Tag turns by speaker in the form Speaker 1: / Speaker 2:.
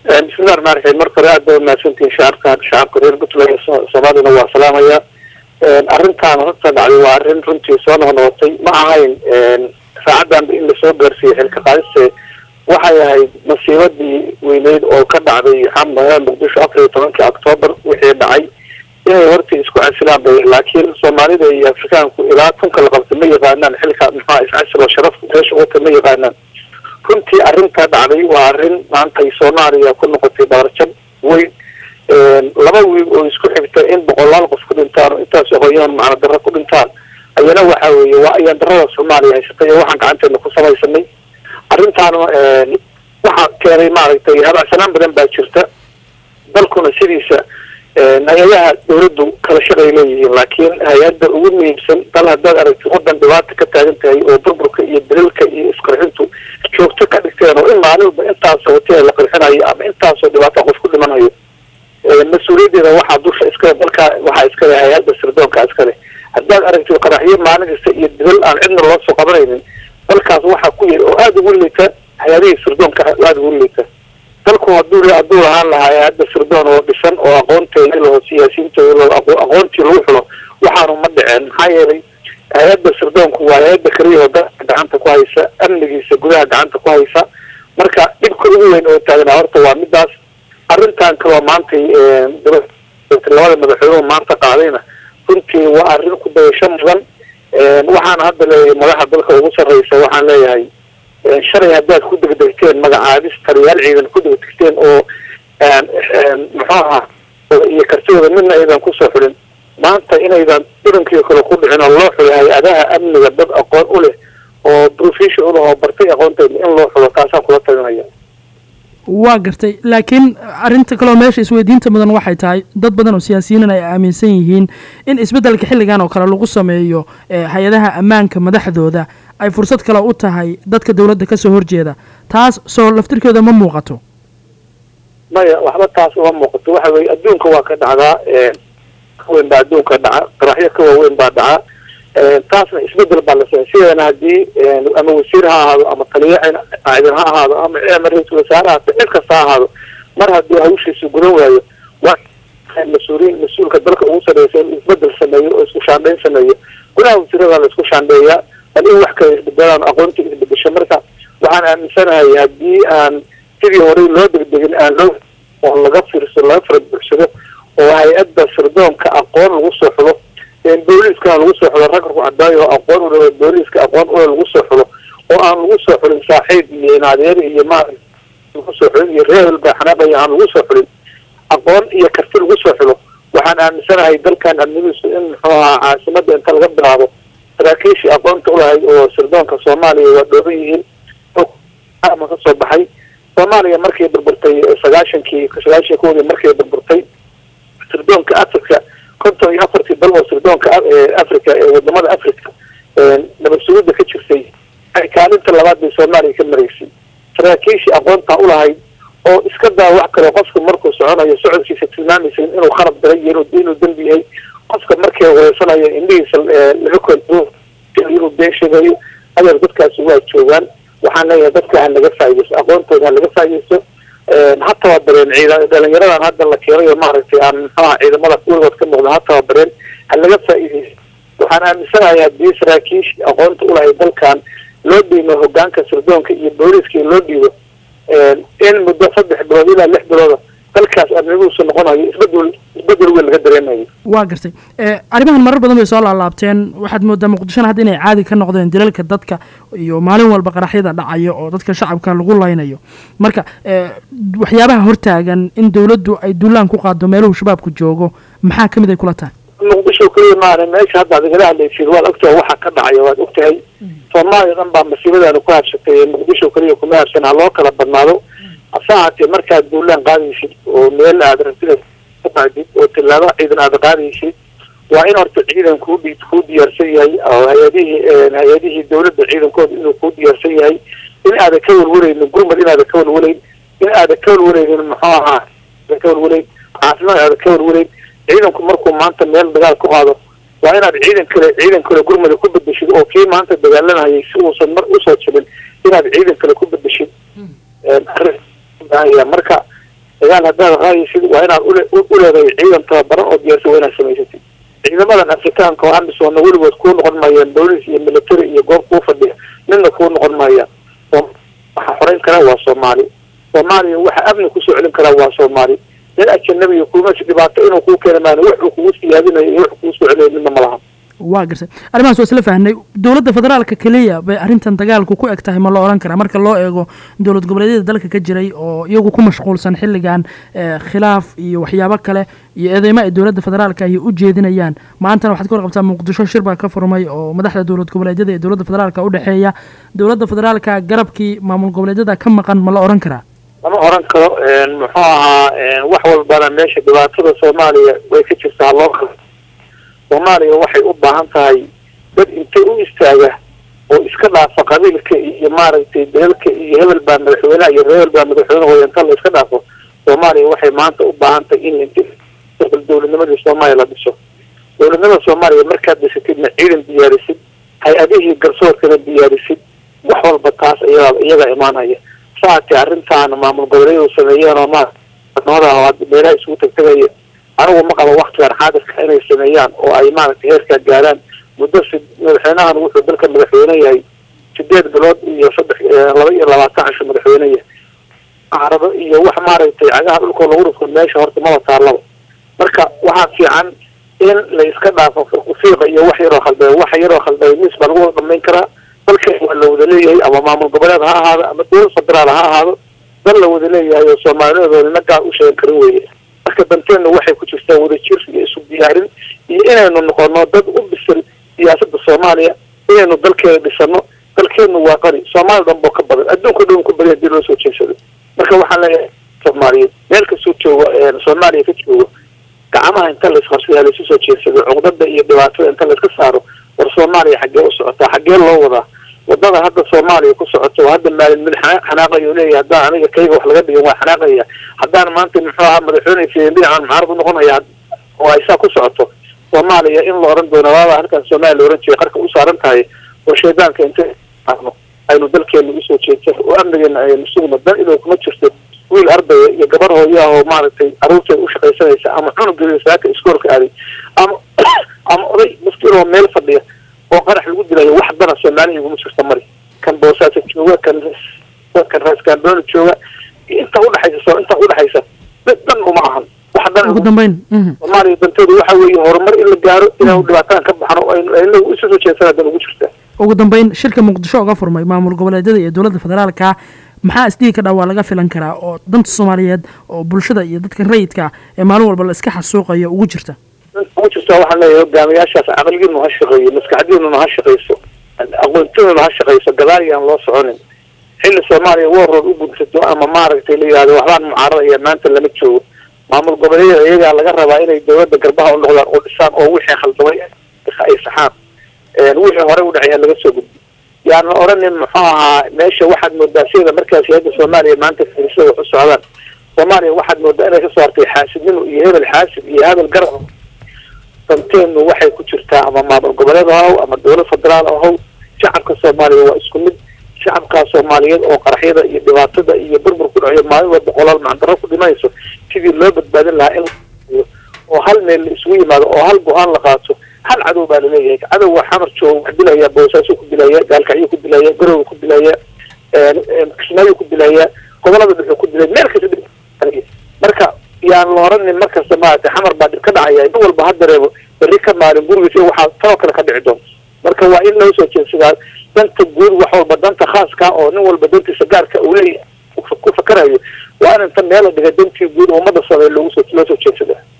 Speaker 1: bismillahi raxmaan raxiim marka hore aad baa umahadsantihin shacabka shacabka reer puntland iyo soomaalina waa salaamaya arrintaan horta dhacday waa arrin runtii soo noqnoqotay ma ahayn saacaddanba in lasoo gaarsiiyey xilka qaadiste waxay ahayd masiibadii weyneyd oo ka dhacday xamaya muqdisho afar iyo tobankii octoobar wixii dhacay inay horta isku casilaan bay laakiin soomaalida iyo afrikaanku ilaa tunka la qabta ma yaqaanaan xilka maxaa iscasiloo sharaf meesha wata ma yaqaanaan runtii arrinta dhacday waa arrin maanta ay soomaaliya ku noqotay dabarjab weyn laba wiil oo isku xigta in boqolaal qof ku dhintaan oo intaas aqoonyahan macna darro ku dhintaan ayana waxa weeye waa ayaan darrada soomaaliya haysatay oo waxaan gacanteena ku samaysanay arrintaana waxaa keenay maaragtay habacsanaan badan baa jirta dalkuna sidiisa hay-adaha dawladdu kala shaqay leeyihiin laakiin hay-adda ugu muhiimsan dal haddaad aragti wadan dhibaata ka taagan tahay oo burburka iyo daliilka iyo isqarxintu joogto ka dhigteen oo in maalinba intaasoo hoteel la qarxinayo ama intaasoo dhibaato qof ku dhimanayo mas-uuliyaddeeda waxaa dusha iskale dalka waxaa iskale hay-adda sirdoonka iskale haddaad aragtid qaraxyo maalin kasta iyo dilal aan cidna loo soo qabanaynin dalkaas waxaa ku yiri oo aada ugu liita hay-adihii sirdoonka aada ugu liita dalku hadduu hadduu lahaan lahaa hay-adda sirdoon oo dhisan oo aqoonteeda laho siyaasiyiinteeda aqoontii lagu xulo waxaanu ma dhiceen maxaa yeelay hay-adda sirdoonku waa hay-adda keliya oo dalka gacanta ku haysa amnigiisa gudaha gacanta ku haysa marka dhibka ugu weyn oo taagnaa horta waa midaas arrintan kaloo maantay labada madaxweynuhu maanta qaadayna runtii waa arrin ku dayasho mudan waxaana hadda leeyahay madaxa dalka ugu sarreysa waxaan leeyahay shalay haddaad ku degdegteen magacaabis taliyaal ciidan ku degdegteen oo muxuu ahaa iyo kartidooda midna aydan kusoo xulin maanta inaydan dhirankii kale ku dhicin oo loo xulo hay-adaha amniga dad aqoon u leh oo profession u leh oo bartay aqoonteeda in loo xulo taasaan kula talinaya
Speaker 2: waa gartay laakiin arrinta kaleo meesha isweydiinta mudan waxay tahay dad badan oo siyaasiyiinan ay aaminsan yihiin in isbeddelka xilligan oo kale lagu sameeyo hay-adaha ammaanka madaxdooda ay fursad kale u tahay dadka dowladda kasoo horjeeda taas soo laftirkeeda ma muuqato
Speaker 1: maya waxba taas uma muuqato waxa weye adduunka waa ka dhacdaa kaweyn baa adduunka dhaca qaraxyo ka waaweyn baa dhaca taasna isbedel baa la sameya sideena haddii ama wasiir ha ahaado ama taliya ciidan ha ahaado ama ama ra-iisul wasaare haato cid kasta ha ahaado mar haddii hawshiisa gudan waayo waa mas-uuliin mas-uulka dalka ugu sarreysa in isbedel sameeyo oo isku shaandhayn sameeyo gudaha wasiirada la isku shaandheeyaa bal in wax kala isbedelaan aqoontii isbedesho marka waxaan aaminsanahay haddii aan sidii horey loo degdegin aan loo oo laga fiirso laga fara buuxsado oo hay-adda sirdoonka aqoon lagu soo xulo booliiskana lagu soo xulo rag cadaayo oo aqoon u leh booliiska aqoon ule lagu soo xulo oo aan lagu soo xulin saaxiib iyo inaadeer iyo ma lagu soo xulin iyo reehel baa xanaaqaya aan lagu soo xulin aqoon iyo karti lagu soo xulo waxaan aaminsanahay dalkan amnigiisu in muxuu ahaa caasimada inta laga bilaabo saraakiishii aqoonta ulahayd oo sirdoonka soomaaliya waa dhooban yihiin ma ka soo baxay soomaaliya markay burburtay sagaashankii sagaashan koodii markay burburtay sirdoonka africa konton iyo afartii dal oo sirdoonka africa ee wadamada africa nabad sugidda ka jirtay ay kaalinta labaad bay soomaaliya ka maraysay saraakiishii aqoontaa ulahayd oo iska daa wax kale qofka markuu soconayo socodkiisa tilmaamaysa inuu khalad daray iyo inuu dembi yahay qofka markay wareysanayo indhihiisa laga kontrol inuu been sheegayo adeer dadkaasi waa joogaan waxaan leeyahay dadka ha laga faaideysto aqoontooda ha laga faaideysto ha tababareen ciidan dhalinyaradan hadda la keenay oo maaragtay aan muxuaha ciidamada weligood ka muuqda ha tababareen ha laga faaideysto waxaan aaminsanahay haddii saraakiish aqoonta ulahay dalkan loo dhiimo hogaanka sirdoonka iyo booliiska loo dhiibo in muddo saddex bilood ilaa lix bilooda dalkaas amniguusu noqonayo isbedel isbedel weyn laga dareemayo
Speaker 2: waa gartay arrimahan marar badan bay soo laalaabteen waxaad moodaa muqdishona hadda inay caadi ka noqdeen dilalka dadka iyo maalin walba qaraxyada dhacayo oo dadka shacabka lagu laynayo marka waxyaabaha hortaagan in dowladdu ay duulaan ku qaado meeluhu shabaabku joogo maxaa kamid ay kula tahay
Speaker 1: muqdisho keliya maana meesha hadda ad igala hadlaysid waad ogtahay waxa ka dhacaya waad ogtahay soomaaliya dhan baa masiibadaanu ku habsatay muqdisho keliya kuma habsan ha loo kala badnaado hase ahaatee markaad duulaan qaadaysid oo meel aad rabtida qaadid oo tilaabo ciidan aad qaadaysid waa in horta ciidan kuu dhi kuu diyaarsan yahay oo hay-adihii hay-adihii dawladda ciidankooda inuu kuu diyaarsan yahay in aadan ka walwalaynin gurmad inaadan ka walwalayn in aadan ka walwalaynin muxuu ahaa aadan ka walwalayn caafimaad aadan ka walwalayn ciidanku markuu maanta meel dagaal ku qaado waa inaad ciidan kale ciidan kale gurmada ku bedeshid oo kii maanta dagaalanayay si uusan mar usoo jabin inaad ciidan kale ku bedeshid marka dagaal haddaad raayaysid waa inaad ule u leedahay ciidan tababaran oo diyaarsan waa inaad samaysatid ciidamadan afrikaanka oo amisoona weligood kuu noqon maayaan booliis iyo military iyo goob kuu fadhiya midna kuu noqon maayaan waxa xoreyn karaa waa soomaali soomaaliya waxa amni kusoo celin karaa waa soomaali nin ajanabiga kuumas dhibaato inuu kuu keena maana wuxuu kugu siyaadinayo iyo wuxuu kugu soo celinayo midna ma laha
Speaker 2: waa gartay arrimahaas waa isla fahnay dowladda federaalka keliya bay arrintan dagaalku ku eg tahay ma la odhan karaa marka loo eego dowlad goboleedyada dalka ka jiray oo iyagu ku mashquulsan xilligan khilaaf iyo waxyaabo kale iyo eedeymo ay dowladda federaalka ahi u jeedinayaan maantana waxaad ka warqabtaa muqdisho shir baa ka furmay oo madaxda dowlad goboleedyada iyo dowladda federaalka u dhexeeya dowladda federaalka garabkii maamul goboleedyada ka maqan ma la odhan karaa
Speaker 1: lama oran karo muxuu ahaa wax walbana meesha dhibaatada soomaaliya way ka jirtaa loo kala soomaaliya waxay u baahan tahay dad intay u istaaga oo iska dhaafa qabiilka iyo maaragtay beelka iyo hebel baa madaxweyneha iyo hebel baa madaxweynehooda inta la iska dhaafo soomaaliya waxay maanta u baahan tahay in dowladnimadii soomaaliya la dhiso dowladnimada soomaaliya markaad dhisatidna ciidan diyaarisid hay-adihii garsoorkana diyaarisid wax walba taas iyaga iyaga imaanaya saatee arrintaana maamul goboleedyadu sameeyeen oo ma meelaha isugu tagtagaya anigu ma qabo waktigan xaadirka inay sameeyaan oo ay maaragtay heerkaa gaaraan muddo si madaxweynahan wuxuu dalka madaxweyne yahay sideed bilood iyo saddex laba iyo labaatan casho madaxweyne yahay carado iyo wax maaragtay cagaha dhulkoo lagu rufko meesha horta maba taallaba marka waxaa fiican in la iska dhaafo fiiqa iyo wax yaroo khalday wax yaroo khalday mis baa lagu wada dhamayn karaa dalkan waa la wada leeyahay ama maamul goboleed ha ahaado ama dowlad federaal ha ahaado dal la wada leeyahay oo soomaaliyadood nina gaar u sheegan karin weeye marka danteenna waxay ku jirtaa wadajir iyo isu diyaarin iyo inaynu noqono dad u bisan siyaasadda soomaaliya inaynu dalkeeda dhisano dalkeennu waa qani soomaali dhan boo ka badan adduunka dhan ka badan hadii loo soo jeedsado marka waxaan leeyahay soomaaliyeed meel kastoo joogo soomaaliya ka joogo gacmaha inta la isqabsada laisu soo jeedsado cuqdada iyo dhibaatada inta la iska saaro war soomaaliya xaggee u socotaa xaggee loo wadaa wadada hadda soomaaliya ku socoto hadda maalin mid xanaaqayo leeyahay haddaan aniga kayga wax laga dhigan waa xanaaqaya haddaan maanta muxuu ahaa madaxweyne dhinacan mucaarad u noqonaya oo ay saa ku socoto soomaaliya in la oran doono waaba halkan soomaaliya la oran jiray qarka u saaran tahay oo shaydaanka inta aynu dalkeena usoo jeedsano oo amnigeena aynu sugno dan inuu kuma jirto wiil ardaya iyo gabar hooyaha oo maaragtay caruurteeda ushaqaysanaysa ama cunugeeda saaka iskoolka aaday ama ama oday maftiroo meel fadhiya oo qarax lagu dilayo wax dana soomaaliya iguma jirta mari kan boosaaso jooga kan kan raaskambooni jooga inta udhexaysa inta udhexaysa dan uma ahan wax dan
Speaker 2: ugu dambeyn
Speaker 1: soomaaliya danteedu waxa weeye horumar in la gaaro inaanu dhibaataan ka baxno aynu isu soo jeedsana dan ugu jirta
Speaker 2: ugu dambeyn shirka muqdisho oga furmay maamul goboleedyada iyo dowladda federaalka maxaa isdhihi ka dhaa waa laga filan karaa oo danta soomaaliyeed oo bulshada iyo dadka rayidka ee maalin walba la iska xasuuqayo ugu jirta
Speaker 1: ugu jirta waxaan leeyahay hogaamiyaashaas caqligiinu ha shaqeeyo maskaxdiinuna ha shaqeyso aqoontinuna ha shaqeyso gadaal yaan loo soconin xilli soomaaliya warrood u gudsato ama maaragtay la yihahdo waxbaan mucaaradaya maanta lama joogo maamul goboleedyada iyagaa laga rabaa inay dowladda garbaha u noqdaan oo dhisaan oo wixii khaldamay ay saxaan wixii hore u dhacay laga soo gudbi yaana oranin muxuu ahaa meesha waxaad moodaa sida markaasi hadda soomaaliya maanta fiirisada wax u socdaan soomaaliya waxaad moodaa inay kasoo hartay xaasidnimo iyo hebel xaasid iyo hebel garab danteenu waxay ku jirtaa ama maamul goboleed ahow ama dowlad federaal ahow shacabka soomaaliya waa isku mid shacabkaa soomaaliyeed oo qaraxyada iyo dhibaatada iyo burbur ku dhaciyo maalin walba qolaal macdaro ku dhimanayso sidii loo badbaadin lahaa in oo hal meel la isugu yimaado oo hal go-aan la qaato hal cadow baa laleeyahay cadow waa xamar jooga wax dilaya boosaaso ku dilaya gaalkacyo ku dilaya garowe ku dilaya kismaayo ku dilaya gobolada dhuxuu ku dilaya meel kasta marka yaan la oranin markasta maaragtay xamar baa dhib ka dhacaya nin walba ha dareemo berri ka maalin gurigiisa waxaa tanoo kale ka dhici doonto marka waa in loo soo jeedsadaa danta guud wax walba danta khaaska oo nin walba dantiisa gaarka uu leeyahay ku fakarayo waa in inta meel la dhigay dantii guud ummadda soomaaliya loogu soo loo soo jeedsadaa